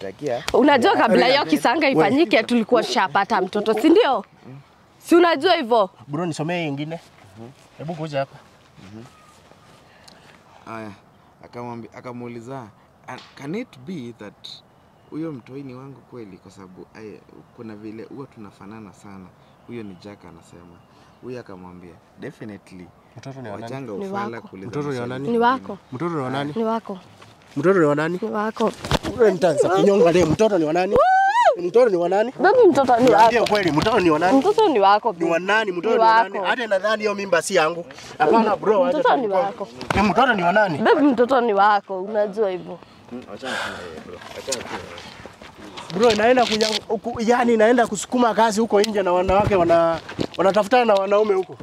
takia Unajua kabla hiyo kisanga ifanyike tulikuwa tushapata mtoto, si ndio? Si unajua hivyo? Bro, nisomee ingine. Hebu kuja hapa. aya akamwambia akamuuliza "Ah, can it be that huyo mtoi ni wangu kweli kwa sababu aya, kuna vile huwa tunafanana sana huyo ni Jack anasema huyo akamwambia definitely Mtoto ni wa nani? wachanga Ni ufala wako. kuuliza Mtoto ni wa maswali nani? Ni wako, Mtoto ni wa nani? ni wako, Mtoto ni wa nani? ni wako. Wewe nitaanza kunyonga leo. Mtoto ni wa nani? Mtoto ni wa nani? Baby, mtoto ni Niambie wako, kweli, mtoto ni wa nani? mtoto ni wako. Ni wa nani? Mtoto Ni ni wa nani? wako. Hata nadhani hiyo mimba si yangu. Hapana bro, acha Mtoto ni tuko- wako. Ni mtoto ni wa nani? Baby, mtoto ni wako, unajua hivyo. Bro, inaenda kunya, uku, yani inaenda kusukuma kazi huko nje na wanawake wana wanatafutana na wanaume huko.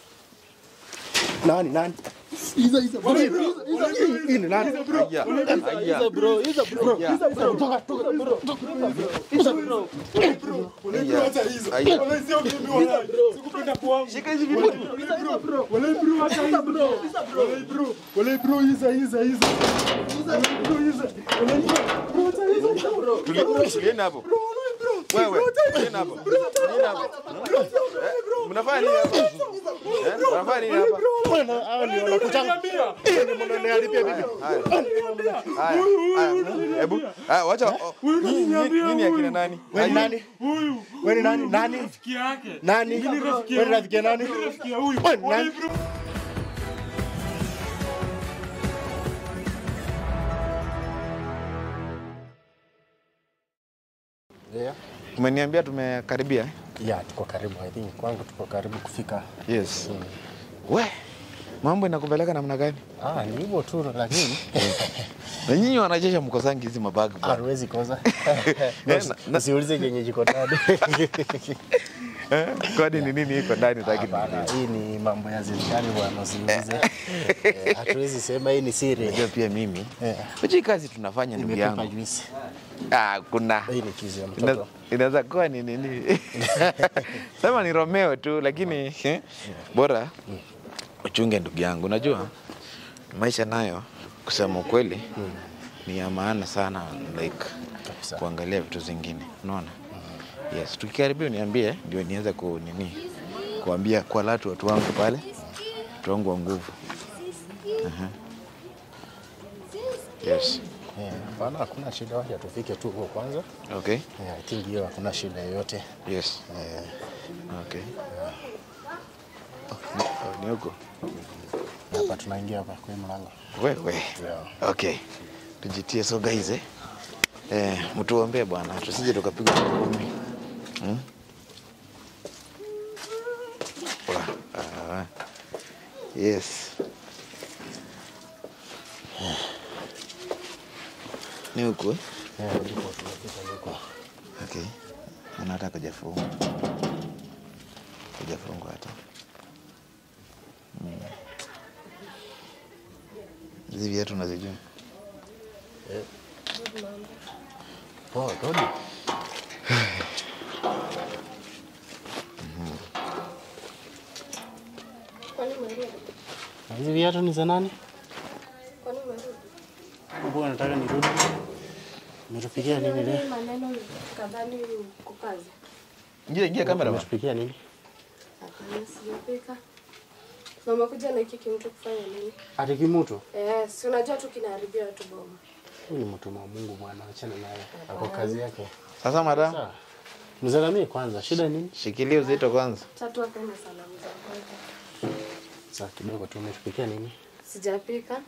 Nani nani? Iza iza bro. Hii ni nani? Aya, aya. Bro, iza bro. Iza iza toka toka bro. Iza bro. Aya. Shika hizi vitu. Wale bro, acha iza bro. Wale bro. Wale bro, iza iza iza. Iza bro, iza. Wale bro, acha iza bro. Tuli- tulieni hapo wewe tulieni hapo tulieni hapo Eh, mnafanya nini hapa Eh, mnafanya nini hapa Bwana, hao ndio wanakuchanga. Ndio mnaniharibia bibi. Haya, haya, haya. Hebu, haya, wacha. oh, nyinyi- nyinyi nyinyi akina nani? Wewe ni Haya, nani? Wewe ni nani? Nani? rafiki yake. Nani? Wewe ni rafiki ya nani? Rafiki ya huyu. Wewe ni nani? Yeah. Umeniambia tumekaribia? eh? Yeah, tuko karibu. I think kwangu tuko karibu kufika. Yes. We, mambo inakupeleka namna gani? Ah, ni hivyo tu lakini Na nyinyi wanajeshi mkosangi hizi mabagi bwana. hatuwezi kosa. Eh, na- na- Usiulize kenye jiko ndani. Eh, Kwani ni nini iko ndani taki Hapana, hii ni mambo ya serikali bwana, usiulize. Eh, Hatuwezi sema hii ni siri. Unajua pia mimi. Eh. Hichi kazi tunafanya ndugu Nimetupa yangu. juice. Ah, kuna Hii ni kizi ya Ina- mtoto. inaweza kuwa ni nini sema ni Romeo tu lakini eh, bora uchunge ndugu yangu unajua maisha nayo kusema ukweli ni ya maana sana like Kabisa. kuangalia vitu zingine unaona yes tukikaribia niambie ndio niweze ku nini kuambia kwa latu watu wangu pale watu wangu wa nguvu Aha. yes Eh, Hapana, hakuna shida, wacha tufike tu huko kwanza. okay Eh, I think hiyo hakuna shida yoyote. yes Eh, okay Oh, ni- oh, ni huko hapa tunaingia hapa kwa hii mlango. wewe Yeah. okay tujitie so guys eh, eh mtuombee bwana tusije tukapigwa ngumi hmm? Wa- ah, yes ni huku eh? Eh, ndipo tunafika huko. okay Mbona hata kujafungwa kujafungwa hata Mm. hizi viatu unazijua Poa, Dodi. Na Hizi viatu ni za nani? Mbona nataka nirudi? Umetupikia nini leo? maneno kadhani kukazi. ingia ingia kamera bwana. Umetupikia nini? Hapana, sijapika. Na umekuja na hiki kimtu kufanya nini? Ati kimutu. Eh, si unajua tu kinaharibia watu boma. Huyu ni mtu wa Mungu bwana, achana naye. Ako kazi yake. sasa madam Sawa. Mzalamie kwanza, shida nini? shikilia uzito kwanza Tatu akana salamu za kwanza. Sasa kidogo tu umetupikia nini? Sijapika.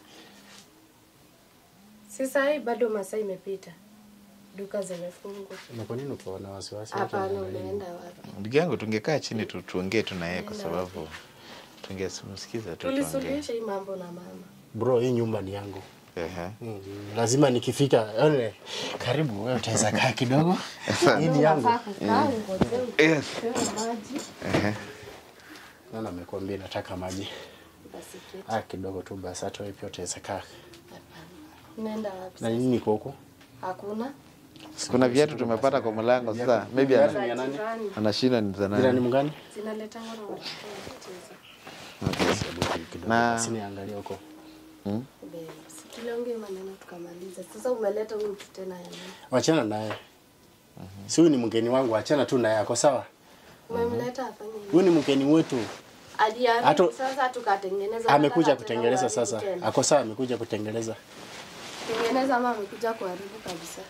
Si saa hii bado masaa imepita. Duka zimefungwa. Na kwa nini uko na wasiwasi? Watu Hapana, wanaangalia nini? unaenda wapi? ndugu yangu tungekaa chini tu, tuongee tu na yeye kwa sababu tungemsikiza tu tuongee Tulisuluhisha hii mambo na mama. Bro, hii nyumba ni yangu. Ehe. Mm, lazima nikifika yone, karibu wewe utaweza kaa kidogo. Hii ni yangu. Unafaa kukaa ungojee Yes. upewe maji. Ehe. Nani amekwambia nataka maji? Basi keti. Ah, kidogo tu basi, hata wewe pia utaweza kaa. Unaenda wapi? Na nini niko huko? Hakuna. kuna viatu tumepata kwa mlango sasa maybe Viatu ana- ni ya nani? Jirani. anashinda ni za Jirani nani mgani? Zinaletangwa na watoto wanacheza. okay. Hebu kidogo Na- basi niangalie huko. Babe, si tuliongea maneno tukamaliza. Sasa umeleta huyu mtu tena ya nini? Wachana naye. Si huyu ni mgeni wangu, achana tu naye, ako sawa. Umemleta afanye nini? Huyu ni mgeni wetu, Aliamini Hatu- sasa tukatengeneza. amekuja nataka kutengeneza tena sasa. tena. Ako sawa, amekuja kutengeneza. Tengeneza ama amekuja kuharibu kabisa.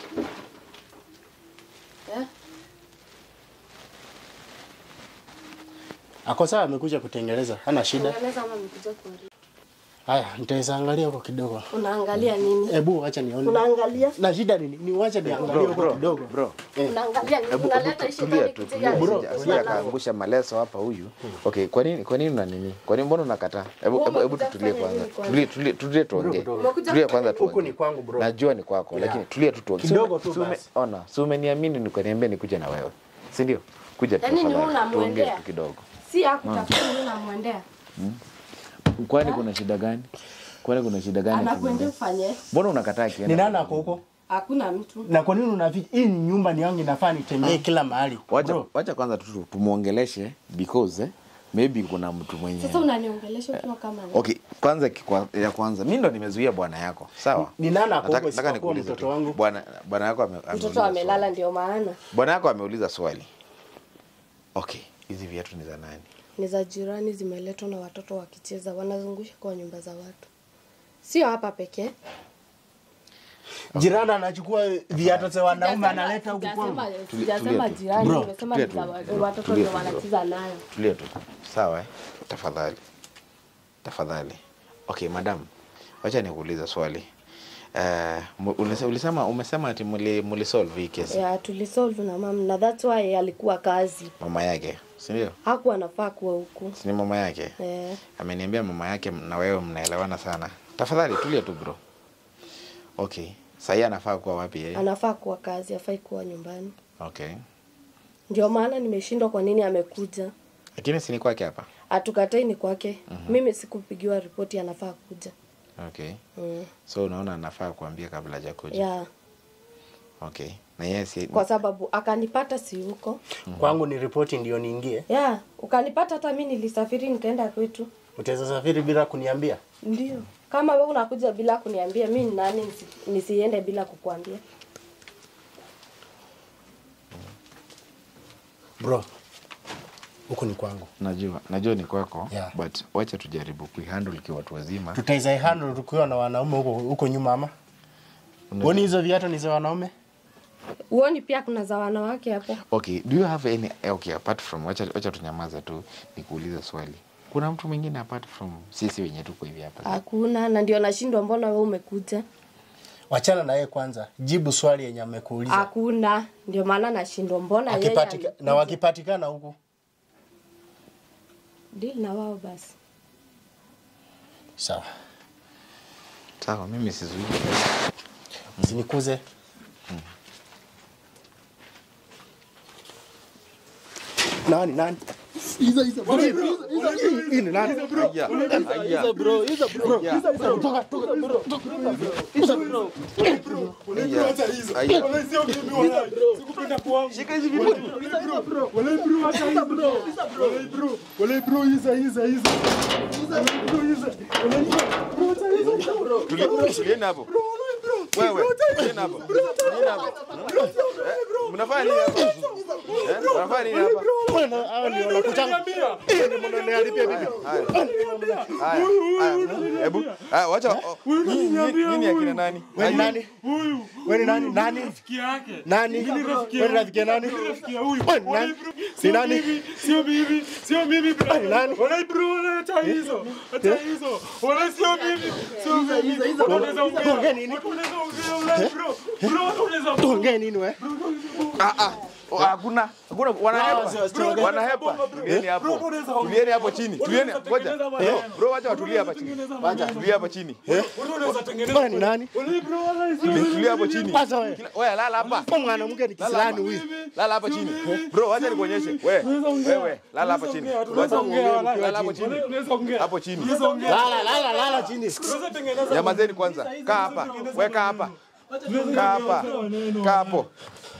Eh? Ako sawa, amekuja kutengeneza, hana shida. Tengeneza ama amekuja kuharibu. Haya, nitaweza angalia huko kidogo. Unaangalia nini? Hebu acha nione. Unaangalia? Na shida nini? Ni wacha niangalie Bro, huko bro, kidogo. bro. Unaangalia nini? Hebu Unaleta hebu ishi tulia gani tu, kutia tulia, ishi? sija- sija akaangusha maleso hapa huyu. Okay, kwa nini kwa nini una nini? Kwa nini mbona unakataa? Hebu Wewe hebu hebu umekuja tutulie kufanya kwanza. nini kwanza? Tulie tulie tulie tuongee. Umekuja Tulia kufanya kwanza Huku tuongee. ni kwangu bro. Najua ni kwako, Yeah. lakini tulia tu tuongee. Kidogo Si tu ume- basi. Ona, si umeniamini nikaniambia nikuje na wewe. Si ndio? Kuja tu Yaani ni wewe tafadhali. Tuongee unamwendea? tu kidogo. Si hakutafuta nini unamwendea. Kwani kuna shida gani? Kwani kuna shida gani? Anakuendea ufanye. Mbona unakataa Ni kienda? nani ako huko? Hakuna mtu. Na kwa nini unaficha? Hii ni nyumba ni yangu, inafaa nitembee kila mahali. Wacha Bro, wacha kwanza tu tumuongeleshe because eh, maybe kuna mtu mwenye Sasa unaniongelesha ukiwa kama nani? Okay, kwanza kikwa, ya kwanza mimi ndo nimezuia bwana yako. Sawa? Ni nani ako Nataka- huko nataka isipokuwa nikuulize mtoto tu. wangu? Bwana bwana yako ame, ameuliza Mtoto amelala swali. ndio maana. Bwana yako ameuliza swali. Okay, hizi viatu ni za nani? Ni za jirani zimeletwa na watoto wakicheza, wanazungusha kwa nyumba za watu. Sio hapa pekee. jirani anachukua viatu za wanaume analeta huku kwangu. Sijasema- Tulia- Sijasema tulia tu. jirani, Bro, nimesema tulia ni za tu. wa- Bro, watoto tulia ndio tu, bro. wanacheza nayo. Tulia tu. Sawa eh? Tafadhali. Tafadhali. Okay, madam. Wacha nikuuliza swali. Eh, uh, ulisema umesema ati muli, muli solve hii kesi Yeah, tulisolve na mama na that's why alikuwa kazi. mama yake, si ndio? Hakuwa anafaa kuwa huku. Si ni mama yake? Eh, ameniambia mama yake na wewe mnaelewana sana. Tafadhali tulia tu bro. Okay. Sahii anafaa kuwa wapi yeye? anafaa kuwa kazi, afai kuwa nyumbani. Okay. Ndio maana nimeshindwa kwa nini amekuja. Lakini si ni kwake hapa. Atukatai ni kwake. Mimi sikupigiwa ripoti anafaa kuja. Okay. Mm. So unaona anafaa kuambia kabla hajakuja. Yeah. Okay. Na yeye si Kwa sababu akanipata si huko. Kwangu ni ripoti ndio niingie. Yeah, ukanipata hata mimi nilisafiri nikaenda kwetu. Utaweza safiri bila kuniambia? Ndio. Kama wewe unakuja bila kuniambia, mimi ni nani nisi, nisiende bila kukuambia? Bro, huku ni kwangu. najua najua ni kwako Yeah. but wacha tujaribu kuihandle ikiwa watu wazima. Tutaweza handle tukiwa na wanaume huko huko nyuma ama? Uoni hizo viatu ni za wanaume? Uoni pia kuna za wanawake hapo? Okay, do you have any eh, okay apart from wacha wacha tunyamaza tu nikuulize swali. Kuna mtu mwingine apart from sisi wenye tuko hivi hapa? Hakuna, na ndio nashindwa, mbona wewe umekuja? Wachana na yeye kwanza. Jibu swali yenye amekuuliza. Hakuna, ndio maana nashindwa, mbona yeye Akipatika, amekuja? na wakipatikana huku deal na wao basi. sawa. Sawa, mimi sizuii. Usinikuze. Nani nani? Iza iza bro. Hii ni nani? Aya, aya. bro. Iza bro. Iza iza toka toka bro. Iza bro. Aya. Acha hizo. Aya. Wala sio mimi wala. Sikupenda kwangu. Shika hizi vitu. Iza bro. Wala bro acha hizo bro. Wala bro. Wala bro iza iza iza. Iza bro iza. Wala bro acha hizo bro. Tuli- Tulieni hapo. Wewe, tulieni hapo. Tulieni hapo. Eh, Mnafanya nini hapa? Eh, Mnafanya nini hapa? Bwana hao ndio wanakutanga. Ni mnaona alipia bibi. Haya. Haya. Haya. Hebu, haya wacha. oh, Nyinyi nyinyi- nyinyi akina nani? Wewe ni nani? Huyu Wewe ni nani? Nani? rafiki yake. Nani? Wewe ni rafiki ya nani? Rafiki ya huyu. Wewe ni nani? Ni nani? Mimi, Sio mimi, sio mimi bro. ni nani? Wala bro, wala hata hizo. Hata hizo. Wala sio mimi. Sio mimi. Wala unaweza ongea. Tuongee nini? Wala unaweza ongea wala bro. Bro, wala unaweza Tuongee nini wewe? Ah ah. Oh, Hakuna. Hakuna wanahepa. Bro, Wanahepa. Tulieni hapo. Tulieni hapo chini. Tulieni ngoja. Bro, bro wacha watulie hapa chini. Wacha tulie hapa chini. Wala unaweza tengeneza. Wewe ni nani? Wala bro, wala sio Tulie tulie hapo chini. Kwanza wewe. Kila- Wewe lala hapa. Kwa mwanamke ni kisilani huyu. Lala hapa chini. Bro, wacha nikuonyeshe. Wewe. Wewe, lala hapa chini. Unaweza ongea wala. Lala hapo chini. Wala unaweza ongea. Hapo chini. Unaweza ongea. Lala lala lala chini. Unaweza tengeneza. Nyamazeni kwanza. Kaa hapa. Wewe kaa hapa. Kaa hapa. Kaa hapo.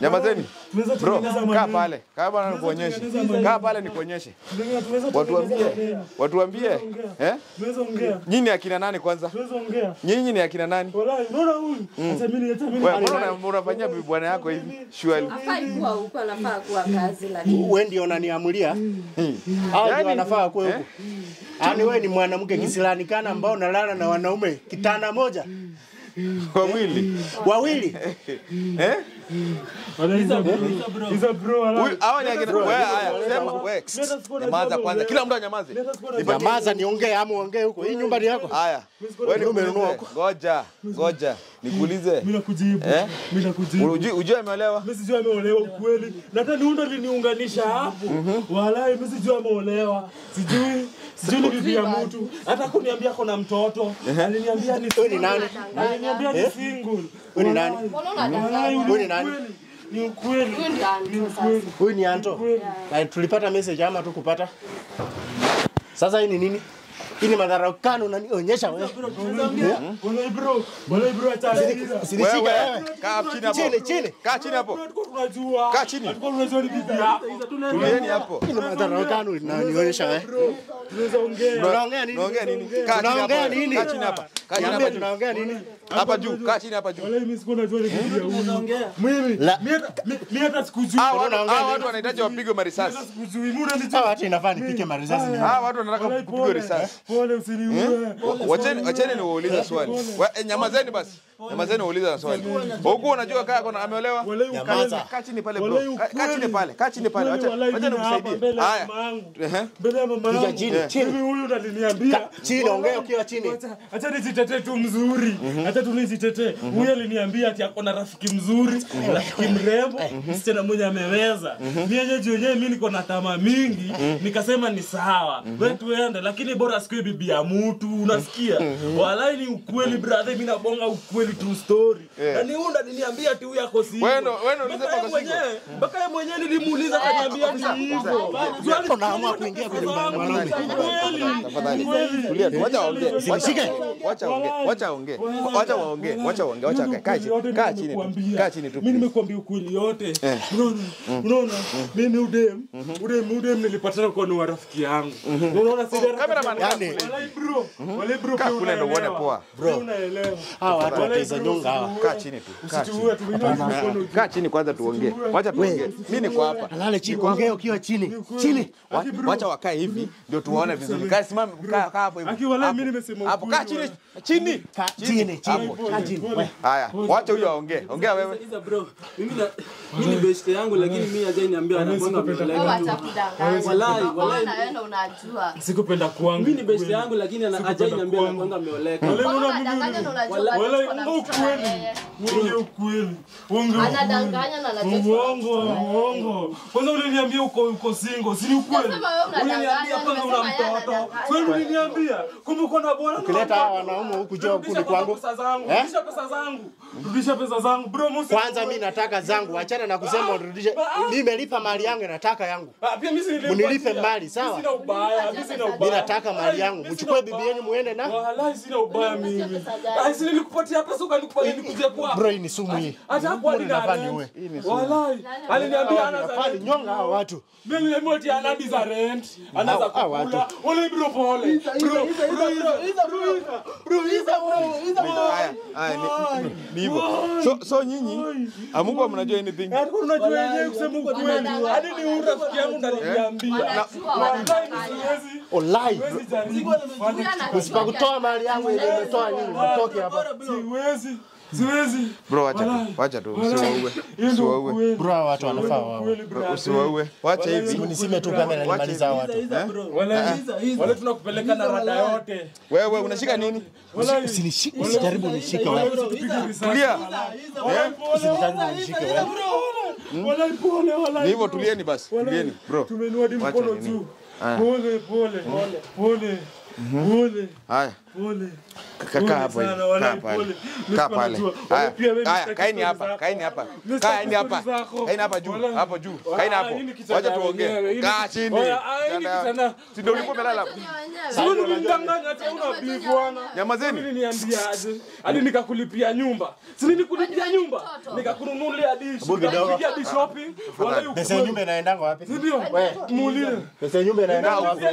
Nyamazeni. Tunaweza Bro, tengeneza kaa maneno. pale. Kaa bwana nikuonyeshe. tengeneza maneno. Kaa pale nikuonyeshe. Tunaweza- tunaweza Watuambie. tengeneza maneno. Watuambie. Eh? Tunaweza ongea. Nyinyi ni akina nani kwanza? Tunaweza ongea. Nyinyi ni akina nani? Wallahi, unaona huyu? Acha mimi, acha mimi. Wewe mbona una- unafanyia bibi bwana yako hivi? Surely. Afai kuwa huko, anafaa kuwa kazi lakini wewe ndio unaniamulia au Yaani- ndio wanafaa kuwe huko yaani wewe ni mwanamke kisilani kana ambao unalala na wanaume kitana moja Wawili. wawili Eh? Wallahi, he's a bro. He's a bro, wallahi. Huyu hawa ni akina wewe haya sema wewe. Nyamaza kwanza. Kila mtu anyamaze. nyamaza niongee ama ongee huko hii nyumba ni yako Haya. Wewe ni umenunua Ngoja. Ngoja. Nikuulize. Mimi nakujibu. Eh? Mimi nakujibu. Ujui ujui ameolewa? Mimi sijui ameolewa ukweli. Na hata niunda liniunganisha hapo. Wallahi mimi sijui ameolewa. Sijui sijui ni bibi ya mtu. Hata kuniambia kuna mtoto. Aliniambia ni Wewe ni nani Aliniambia ni single. Wewe ni nani? Wallahi Wewe ni nani? ukweli. Ni ukweli. huyu ndio Ni Anto sasa. ukweli. huyu ni Anto na tulipata message ama tu kupata sasa hii ni nini hii ni madharau kana unanionyesha wewe Wallahi bro. Wallahi bro acha aliza. sinishika Wewe wewe kaa chini hapo. chini chini Kaa chini hapo. Tulikuwa tunajua. Kaa chini. Tulikuwa tunajua ni bibi yako. Tulieni hapo. hii ni madharau kana unanionyesha wewe Tunaweza ongea. tunaongea nini Unaongea nini? Kaa chini tunaongea hapo. nini Kaa chini hapa. Kaa chini hapa niambie juu. tunaongea nini Hapa juu. Kaa chini hapa juu. Wallahi mimi sikuwa najua ni bibi ya huyu. Mimi La- mimi hata- mi- mimi hata sikujui. Hawa watu Unaongea hawa nini? watu wanahitaji wapigwe marisasi. Hata sikujui. Mimi unanijua. hawa hata inafaa nipike marisasi ni Hawa watu wanataka Wallahi kupigwa pole. risasi. Pole usiniue. Wacheni wacheni niwaulize swali. Wa- eh, Nyamazeni basi. Nyamazeni waulize swali. Huku unajua kaa kuna ameolewa? Wallahi Nyamaza. ukweli. Kaa chini pale bro. Wallahi Kaa- Kaa ukweli. chini pale. Kaa chini pale. Wacha Wallahi wacha mimi hapa nikusaidie. mbele ya Haya. mama yangu. Ehe. Mbele ya mama yangu. chini, chini. Mimi huyu ndo aliniambia. chini ongea ukiwa chini Acha- Acha nijitetee tu mzuri. Acha tu nijitetee. Huyu aliniambia ati ako na rafiki mzuri, rafiki mrembo, msichana mwenye ameweza. Mimi yenyewe juu yenyewe mimi niko na tamaa mingi, nikasema ni sawa. Wewe tuende lakini bora sikue bibi ya mtu, unasikia? Walai ni ukweli brother, mimi nabonga ukweli true story. Na ni unda niliambia ati huyu ako single. Wewe ndo- wewe ndo ulisema Mpaka yeye ako single. mwenyewe, mpaka yeye mwenyewe nilimuuliza akaniambia ni hivyo. unaamua kuingia kwenye mwanaume Tafadhali. Tulia tu. Wacha waongee. Wacha wacha waongee. Wacha waongee. Wacha waongee. Wacha waongee. Wacha wakae. Kaa chini. Kaa chini tu. Kaa chini tu. Mimi nimekuambia ukweli yote. Unaona? Unaona? Mimi udem, udem, udem nilipatana kwa ni wa rafiki yangu. Unaona sisi Cameraman, kaa Yani- kule. Walai bro, walai bro, Kaa pia kule ndo uone unaelewa. poa. Pia unaelewa. hawa watu Walai wateza bro, nyonga hawa usituue. Kaa chini tu. Kaa chini. Usituue, tumenyosha mkono juu. Kaa chini kwanza tuongee. Wacha tuongee. Mimi niko hapa. lale chini ongea ukiwa chini chini Wa- Wacha wakae hivi ndio tuwaone vizuri. Kaa simama, kaa kaa hapo hivi. Aki, walai Hapo. mimi nimesema Hapo ukweli, kaa chini. Chini. Kaa chini chini Hapo. kaa chini Pole. Haya, wacha huyo aongee. Ongea wewe. Sikiza bro, mimi na mimi ni best yangu lakini mimi hajai niambia anakwanga Wewe ameoleka wacha tu. kudanganya. Walai, Unaona walai. wewe ndo unajua. Sikupenda kwangu. Mimi ni best yangu lakini ana hajai niambia kwangu. anakwanga ameoleka. Walai, Mbona unaona mimi- unadanganya na unajua Walai, bado Walai, uko na ongea msichana na ukweli. yeye? Ongea ukweli. Ongea Anadanganya na anajua tuko na Uongo, uongo. Kwanza uliniambia uko uko single, si ni ukweli? Nasema wewe unadanganya, Uliniambia kwanza una nimesema yeye mtoto. anadanganya. Kwani uliniambia? Kumbe uko na bwana. ukileta hawa wanaume huku jua Rudisha kundi kwanza kwangu pesa zangu. Eh? Rudisha pesa zangu. Rudisha pesa zangu. Bro, musi. kwanza mi nataka zangu achana na kusema urudishe nimelipa mali yangu nataka yangu Ah, pia mimi si nilipa Munilipe pia. mali, sawa? Mimi Sina ubaya, mimi sina mi ubaya. nataka mali yangu Mimi mchukue sina bibi ubaya. yenu muende na Wallahi sina ubaya mimi. pesa gani? Ah, si nilikupatia pesa ukanikupatia nikuje kwa. bro hii ni sumu hii Acha hapo hadi na Unafaa rent. niue. Wallahi. Aliniambia ana za nafaa rent. ninyonga hawa watu Mimi nilimwambia ati ana hadi za rent. Ana za Hao- hao kukula. watu. Wale bro pole. Bro, bro, bro, Haya, haya ni- ni- ni hivyo. So so nyinyi amuko mnajua anything. Hata unajua yenyewe kusema ukweli. Hadi ni huyu rafiki yangu ndo aliniambia. Wanajua, Wallahi wanadanganya. siwezi. olai Siwezi jaribu. Huyu anajua usipakutoa mali yangu yenye umetoa nyinyi mtoke hapa Siwezi. Siwezi. Bro, wacha tu. Wallahi. Wacha tu. Wallahi. Usiwaue. Hiyo ndio Usiwaue. ukweli. bro hawa watu wanafaa wao Ukweli, brother. Usiwaue. Wacha hivi. nisime tu kamera nimaliza hawa watu Wale wale tunakupeleka na rada yote. Wewe unashika nini? Wale usinishike usijaribu nishike wewe Tulia. usijaribu nishike wewe Wale pole Ni wale. hivyo tulieni basi. Tulieni, bro. Tumenua hadi Wacha mkono nini. juu. Pole pole. Pole. Pole. Haya. Pole. Kaa kaa hapo hivi. sana, wala Kaa pale. pole. Mimi Kaa sikuwa pale. najua. Haya, Wala pia wewe haya, msitaki kaeni story hapa, zako. kaeni hapa. Mimi Kaeni sitaki hapa. story zako. Kaeni hapa juu, Wala- hapo juu. Ah, Kaeni hapo. hii ni kitanda Wacha tuongee. wenyewe, hii ni- Kaa chini. Wala- ah, hii ni Kitanda- kitanda. Si ndio ulikuwa umelala hapo? Sio ulinidanganya hata una beef bwana. Nyamazeni. Uliniambia aje? Hadi nikakulipia nyumba. Si nilikulipia nyumba? Nikakununulia dish. Hebu kidogo. Nikakupigia dish shopping. Wala hiyo Pesa ya nyumba inaendanga wapi? Ndio. Muulize. Pesa ya nyumba inaendanga wapi?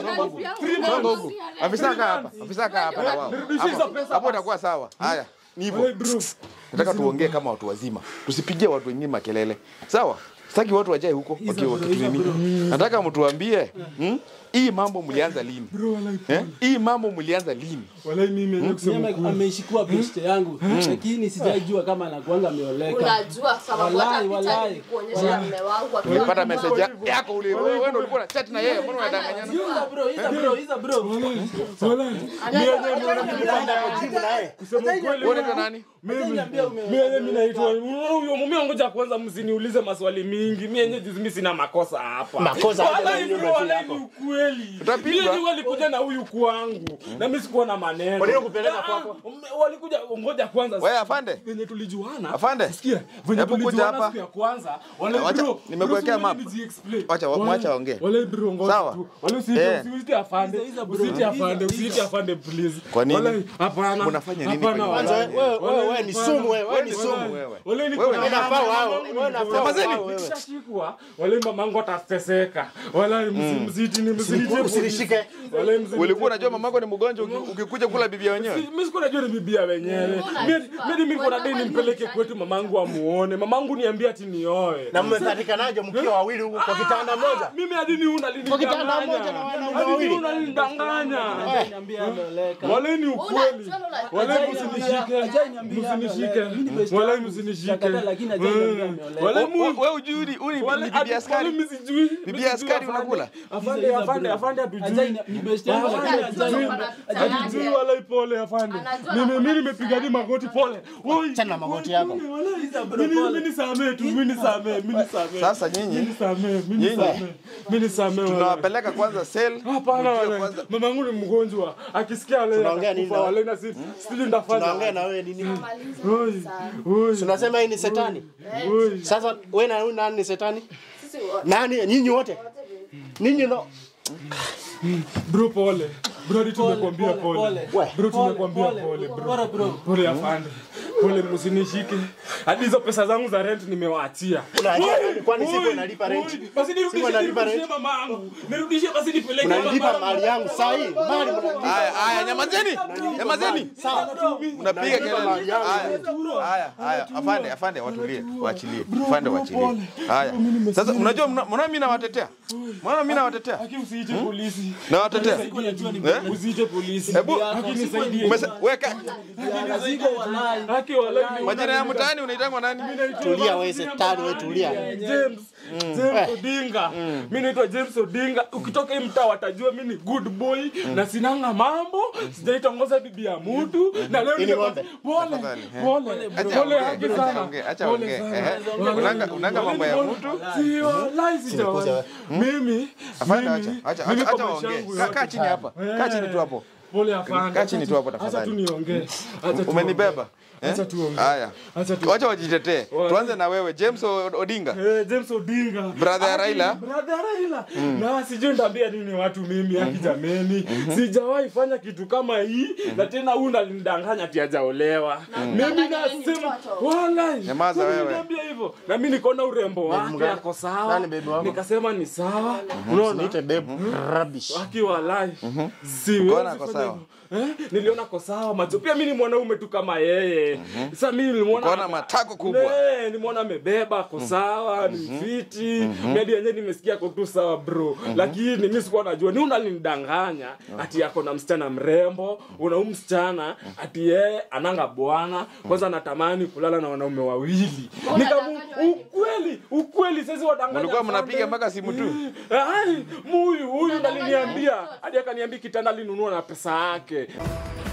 Songa huku. Afisa kaa hapa. Afisa kaa hapa na wao. Nirudishie hizo Hapo- pesa Hapo itakuwa sawa. Haya. Ni hivyo. Wala bro. Nataka tuongee kama watu wazima. Tusipigie watu wengine makelele. Sawa? Sitaki watu wajae huko wakiwa wakitunini. Nataka mtuambie, hmm? Hii mambo mlianza lini? Bro wala Eh? Hii mambo mlianza lini? wala mimi mwenyewe kusema Mimi ukweli. ameishikua beshte yangu lakini sijaijua kama anakuanga ameoleka. Unajua sababu hata Walai, picha walai. nilikuonyesha mume wangu akiwa Ulipata message ya- yako ule wewe wewe ndio ulikuwa na chat na yeye, mbona unadanganyana? Iza bro, iza bro, iza bro. Wala. Mimi yenyewe niona Jibu naye. kusema ukweli. Wewe unaitwa nani? Mimi Niambia mimi yenyewe mimi naitwa huyo mume ngoja kwanza msiniulize maswali mingi. Mimi yenyewe juzi mimi sina makosa hapa. Makosa aje na Wala nyumba bro, si wala yako? ni ukweli. Utapigwa. Mimi yenyewe walikuja na huyu kwangu. Na mimi sikuwa na maneno. Kwa nini kupeleka Ah, kwako? ah, Walikuja ngoja kwanza. Wewe afande? venye tulijuana Afande? sikia venye Hebu kuja tulijuana hapa. siku ya kwanza wale Wacha, bro nimekuwekea bro, map. si nijiexplain. Wacha, Wale- mwacha waongee. wale bro ngoja Sawa. tu wale usiite Eh. usiite afande usiite afande usiite afande please Kwa nini? Wale, hapana Mnafanya nini hapana, kwa Kwanza wale. wewe wewe wewe ni Hapana. sumu wewe, wewe ni Wewe sumu. ni wewe. Wale ni Wewe kuna ni- mama Unafaa wao, wangu wewe ni unafaa mgonjwa. wao wewe. Nikishashikwa, wale mamangu atateseka wala mzidi ni mzidi Usinishike. wale mzidi Ulikuwa unajua mamako ni mgonjwa uki- ukikuja kula bibi wenyewe? mimi sikuwa najua ni bibia wenyewe mimi mimi niko na deni nimpeleke kwetu mamangu amuone mamangu niambia ati nioe Na mmepatikanaje mkiwa wawili huko kwa kitanda moja? mimi hadi ni una Kwa kitanda moja na wanaume hadi ni wawili. una linidanganya Niambia ameoleka. wale ni ukweli wale Ajai msinishike ajai niambia msinishike ameoleka. Mimi ni beshte wale yangu. msinishike Shakata, lakini ajai niambia Mm. ameoleka. wale Wewe mu wewe hujui huyu ni wale ni bibi askari. mimi sijui Bibi askari unakula? afande Iza afande bro. afande Ajai hatujui ni- ni beshte yangu lakini ajai Hatujui wala pole afande. Anajua Mimi anafanya mimi nimepiga ni magoti pole. Oi. Achana na magoti yako. Iza bro, Mimi pole. mimi nisamee tu, mimi nisamee, mimi nisamee. Sasa nyinyi Mimi nisamee, mimi Nyinyi. nisamee. Mimi nisamee. wala. tunawapeleka kwanza cell. Hapana mjue wala. kwanza- Mama yangu ni mgonjwa. Akisikia wale Tunaongea nini atakufa, na- wale na si sijui ndafanya. Tunaongea na wewe nini? Oi. Oi. Tunasema hii ni setani. Oi. Sasa wewe na huyu nani ni setani? Nani nyinyi wote? Ninyi ndo Bro pole. Bro hadi Pole, tumekwambia pole, pole. pole. Bro Pole, tumekwambia pole, pole bro. pole, bro. Pole afande. Pole msinishike. Hadi hizo pesa zangu za rent nimewaachia. Unaachia Oi, nani? Kwani siku oi, inalipa rent? oi. Basi Siku nirudishie inalipa nirudishie rent? mama yangu. Nirudishie basi nipeleke unanilipa mama mali yangu saa hii. Mali mnanilipa. Haya haya nyamazeni. Nyamazeni. Sawa. Unapiga kelele. mali yangu. Haya. Haya haya afande afande watulie. Waachilie. Afande waachilie. Haya. Sasa unajua mna- mnaona mimi nawatetea? Mnaona mimi nawatetea? Haki usiite polisi. Nawatetea. Eh? Usiite polisi. Hebu Haki nisaidie. umese- weka Ziko walai. Haki walai. majina ya mtaani unaitangwa nani? Tulia wewe setani wewe tulia. James James Odinga. Mimi naitwa James Odinga. Ukitoka hii mtaa watajua mimi ni good boy na sinanga mambo, sijaitongoza bibi ya mtu na leo Ini nimekuwa- ng'ombe. pole Tafadhali, eh. pole Acha pole ongee, haki acha sana. ongee, acha Pole ongee. sana. Ehe. Wale- Unanga unanga mambo ya wale- mtu. Si walai sijawahi. Mimi Afande mimi- acha acha mimi acha kwa acha maisha ongee. yangu Kaa- Kaa yote- chini hapa. Kaa chini tu hapo. Pole afande. Kaa chini tu hapo Acha tafadhali. tu niongee. Acha tu Umenibeba? Eh? Acha tuongee. Haya. Acha tu. Wacha wajitetee. Tuanze na wewe James O- Odinga. Eh, James Odinga. Brother ya Aki- Raila. Brother ya Raila. Na sijui ndaambia nini watu mimi haki jameni. Sijawahi fanya kitu kama hii na tena huyu ndalindanganya ati hajaolewa. Mimi mdanganya yeye ni nasema mtoto. wallahi. Nyamaza Huyu wewe. Niambia hivyo. Na mimi nikaona urembo wake ako sawa. Nani baby wako? Nikasema ni sawa. Unaona? Niite babe. Rubbish. Aki wallahi. Siwezi Ukaona ako fanya sawa? hivyo. Eh? Niliona ko sawa macho. Pia mimi ni mwanaume tu kama yeye. Sasa mimi nilimwona Ukaona matako kubwa. Ne, nimeona amebeba ko sawa, ni fiti. Mimi hadi yenyewe nimesikia ko tu sawa bro. Lakini mimi sikuwa najua ni unalinidanganya ati yako na msichana mrembo, una huyu msichana ati yeye ananga bwana, kwanza anatamani kulala na wanaume wawili. Nikamu ukweli, ukweli sasa wadanganya. Mlikuwa sana. mnapiga mpaka simu tu. Ai, huyu huyu ndaliniambia hadi akaniambia kitanda alinunua na pesa yake.